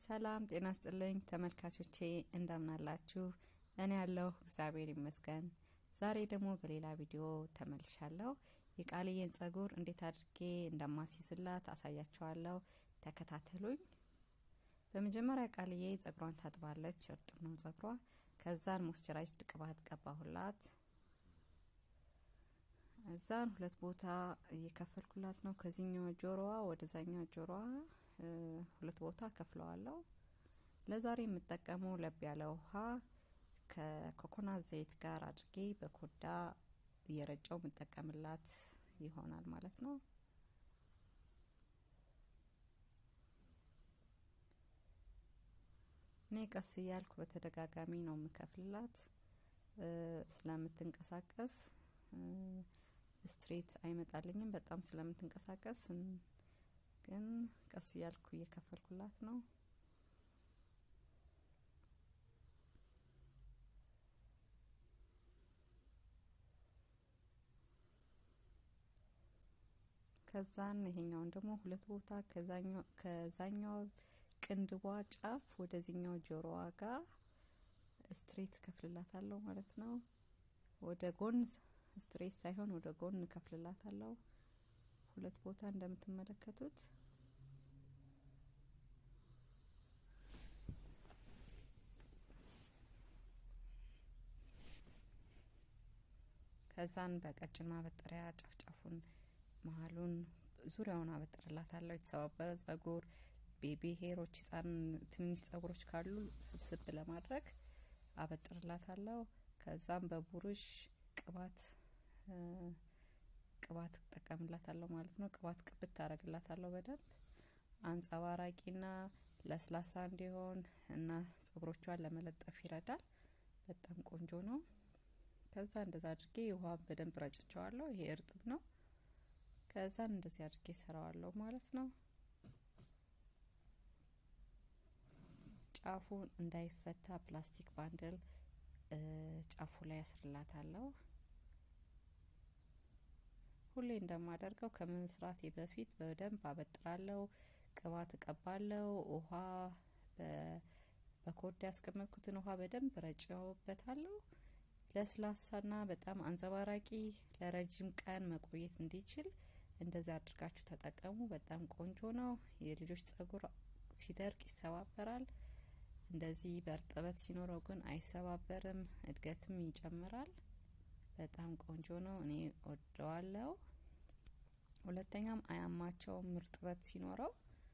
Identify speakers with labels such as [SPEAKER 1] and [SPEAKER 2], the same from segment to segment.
[SPEAKER 1] ሰላም ጤና ስጥልኝ ተመልካቾቼ እንደምናላችሁ። እኔ ያለሁ እግዚአብሔር ይመስገን። ዛሬ ደግሞ በሌላ ቪዲዮ ተመልሻለሁ። የቃልዬን ጸጉር እንዴት አድርጌ እንደማስይዝላት አሳያችኋለሁ። ተከታተሉኝ። በመጀመሪያ ቃልዬ ጸጉሯን ታጥባለች። እርጥብ ነው ጸጉሯ። ከዛን ሞስቸራይዝድ ቅባት ቀባሁላት። እዛን ሁለት ቦታ እየከፈልኩላት ነው። ከዚህኛው ጆሮዋ ወደዛኛው ጆሮዋ ሁለት ቦታ ከፍለዋለሁ። ለዛሬ የምጠቀመው ለብ ያለ ውሃ ከኮኮናት ዘይት ጋር አድርጌ በኮዳ እየረጨው የምጠቀምላት ይሆናል ማለት ነው። እኔ ቀስ እያልኩ በተደጋጋሚ ነው የምከፍልላት ስለምትንቀሳቀስ ስትሬት አይመጣልኝም። በጣም ስለምትንቀሳቀስ ግን ቀስ እያልኩ እየከፈልኩላት ነው። ከዛን ይሄኛውን ደግሞ ሁለት ቦታ ከዛኛው ቅንድቧ ጫፍ ወደዚህኛው ጆሮዋ ጋር ስትሬት ከፍልላታለሁ ማለት ነው። ወደ ጎን ስትሬት ሳይሆን ወደ ጎን ከፍልላታለሁ። ሁለት ቦታ እንደምትመለከቱት ከዛን በቀጭን ማበጠሪያ ጫፍጫፉን መሀሉን ዙሪያውን አበጥርላታለሁ። የተሰባበረ ጸጉር፣ ቤቢ ሄሮች፣ ህጻን ትንንሽ ጸጉሮች ካሉ ስብስብ ለማድረግ አበጥርላታለሁ። ከዛም በቡሩሽ ቅባት ቅባት እጠቀምላታለሁ ማለት ነው። ቅባት ቅብት ታደርግላታለሁ በደንብ አንጸባራቂና ለስላሳ እንዲሆን እና ጸጉሮቿን ለመለጠፍ ይረዳል። በጣም ቆንጆ ነው። ከዛ እንደዛ አድርጌ ውሃ በደንብ ረጭቸዋለሁ። ይሄ እርጥብ ነው። ከዛን እንደዚህ አድርጌ ሰራዋለሁ ማለት ነው። ጫፉ እንዳይፈታ ፕላስቲክ ባንድል ጫፉ ላይ ያስርላታለሁ። ሁሌ እንደማደርገው ከመስራቴ በፊት በደንብ አበጥራለሁ፣ ቅባት እቀባለሁ። ውሃ በኮዳ ያስቀመጥኩትን ውሃ በደንብ ረጭበታለሁ። ለስላሳና በጣም አንጸባራቂ ለረጅም ቀን መቆየት እንዲችል እንደዚህ አድርጋችሁ ተጠቀሙ። በጣም ቆንጆ ነው። የልጆች ጸጉር ሲደርቅ ይሰባበራል። እንደዚህ በእርጥበት ሲኖረው ግን አይሰባበርም፣ እድገትም ይጨምራል። በጣም ቆንጆ ነው። እኔ ወደዋለሁ። ሁለተኛም አያማቸውም እርጥበት ሲኖረው።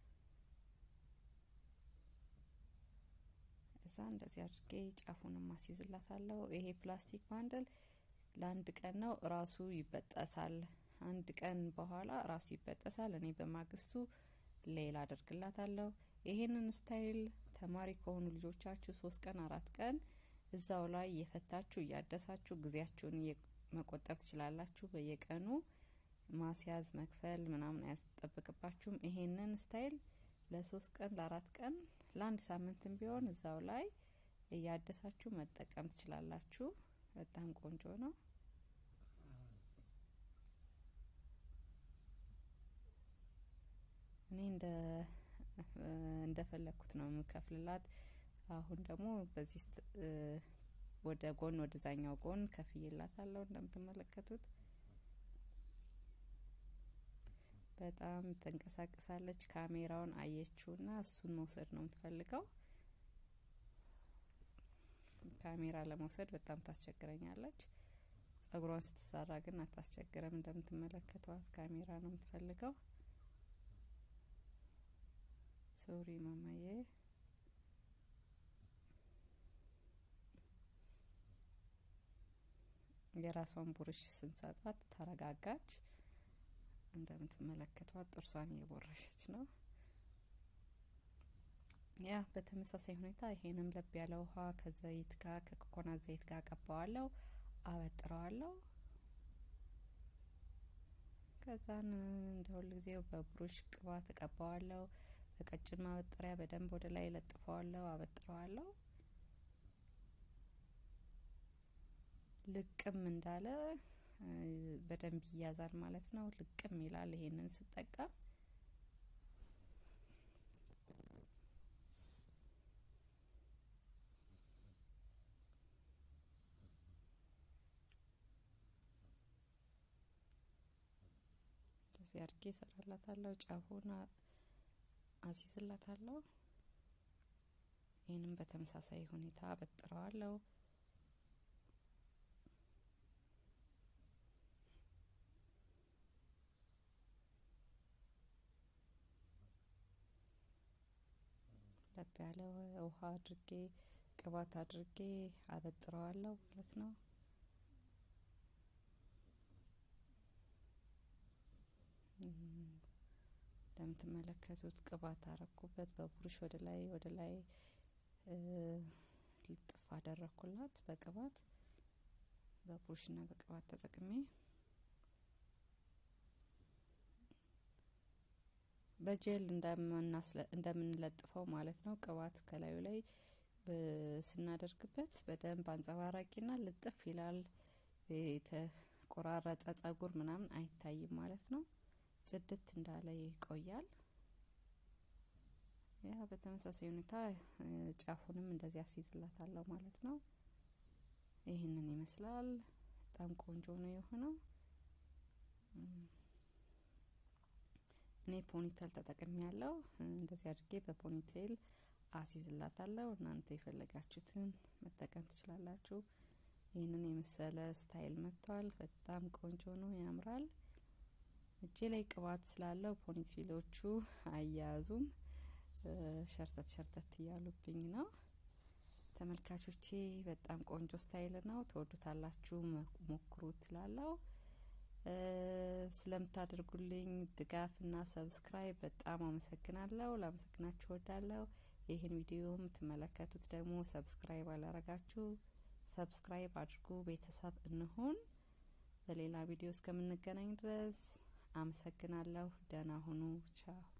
[SPEAKER 1] እዛ እንደዚህ አድርጌ ጫፉን ማስይዝላታለሁ። ይሄ ፕላስቲክ ባንድል ለአንድ ቀን ነው፣ ራሱ ይበጠሳል። አንድ ቀን በኋላ ራሱ ይበጠሳል። እኔ በማግስቱ ሌላ አደርግላታለሁ። ይሄንን ስታይል ተማሪ ከሆኑ ልጆቻችሁ ሶስት ቀን አራት ቀን እዛው ላይ እየፈታችሁ እያደሳችሁ ጊዜያችሁን መቆጠብ ትችላላችሁ። በየቀኑ ማስያዝ መክፈል ምናምን አያስጠብቅባችሁም። ይሄንን ስታይል ለሶስት ቀን ለአራት ቀን ለአንድ ሳምንትም ቢሆን እዛው ላይ እያደሳችሁ መጠቀም ትችላላችሁ። በጣም ቆንጆ ነው። እኔ እንደ እንደፈለኩት ነው የምከፍልላት። አሁን ደግሞ በዚህ ወደ ጎን ወደዛኛው ጎን ከፍዬላታለሁ እንደምትመለከቱት በጣም ትንቀሳቀሳለች። ካሜራውን አየችውና እሱን መውሰድ ነው የምትፈልገው። ካሜራ ለመውሰድ በጣም ታስቸግረኛለች። ጸጉሯን ስትሰራ ግን አታስቸግረም። እንደምትመለከቷት ካሜራ ነው የምትፈልገው። ሶሪ ማማዬ። የራሷን ቡርሽ ስንሰጣት ተረጋጋች። እንደምትመለከቷት ጥርሷን እየቦረሸች ነው። ያ በተመሳሳይ ሁኔታ ይሄንም ለብ ያለ ውሃ ከዘይት ጋር ከኮኮናት ዘይት ጋር ቀባዋለሁ፣ አበጥረዋለሁ። ከዛን እንደ ሁል ጊዜው በብሩሽ ቅባት እቀባዋለሁ። በቀጭን ማበጠሪያ በደንብ ወደ ላይ ለጥፈዋለሁ፣ አበጥረዋለሁ። ልቅም እንዳለ በደንብ ይያዛል ማለት ነው። ልቅም ይላል ይሄንን ስጠቀም እንደዚህ አድርጌ እሰራላታለሁ። ጫፉን አሲዝላታለሁ። ይህንም በተመሳሳይ ሁኔታ አበጥረዋለሁ። ለብ ያለ ውሃ አድርጌ ቅባት አድርጌ አበጥረዋለሁ ማለት ነው። እንደምትመለከቱት ቅባት አረኩበት። በቡሩሽ ወደ ላይ ወደ ላይ ልጥፍ አደረኩላት በቅባት በቡሩሽና በቅባት ተጠቅሜ በጄል እንደምንለጥፈው ማለት ነው። ቅባት ከላዩ ላይ ስናደርግበት በደንብ አንጸባራቂና ልጥፍ ይላል። የተቆራረጠ ጸጉር ምናምን አይታይም ማለት ነው። ጽድት እንዳለ ይቆያል። ያ በተመሳሳይ ሁኔታ ጫፉንም እንደዚህ አስይዝላታለሁ ማለት ነው። ይህንን ይመስላል። በጣም ቆንጆ ነው የሆነው። እኔ ፖኒቴል ተጠቅሜ ያለው እንደዚህ አድርጌ በፖኒቴል አሲዝላታለሁ። እናንተ የፈለጋችሁትን መጠቀም ትችላላችሁ። ይህንን የመሰለ ስታይል መጥቷል። በጣም ቆንጆ ነው፣ ያምራል። እጄ ላይ ቅባት ስላለው ፖኒቴሎቹ አያያዙም ሸርተት ሸርተት እያሉብኝ ነው። ተመልካቾቼ በጣም ቆንጆ ስታይል ነው፣ ትወዱታላችሁ፣ ሞክሩት ላለው ስለምታደርጉልኝ ድጋፍና ሰብስክራይብ በጣም አመሰግናለሁ። ላመሰግናችሁ እወዳለሁ። ይህን ቪዲዮ የምትመለከቱት ደግሞ ሰብስክራይብ አላረጋችሁ ሰብስክራይብ አድርጉ። ቤተሰብ እንሆን። በሌላ ቪዲዮ እስከምንገናኝ ድረስ አመሰግናለሁ። ደህና ሁኑ። ቻው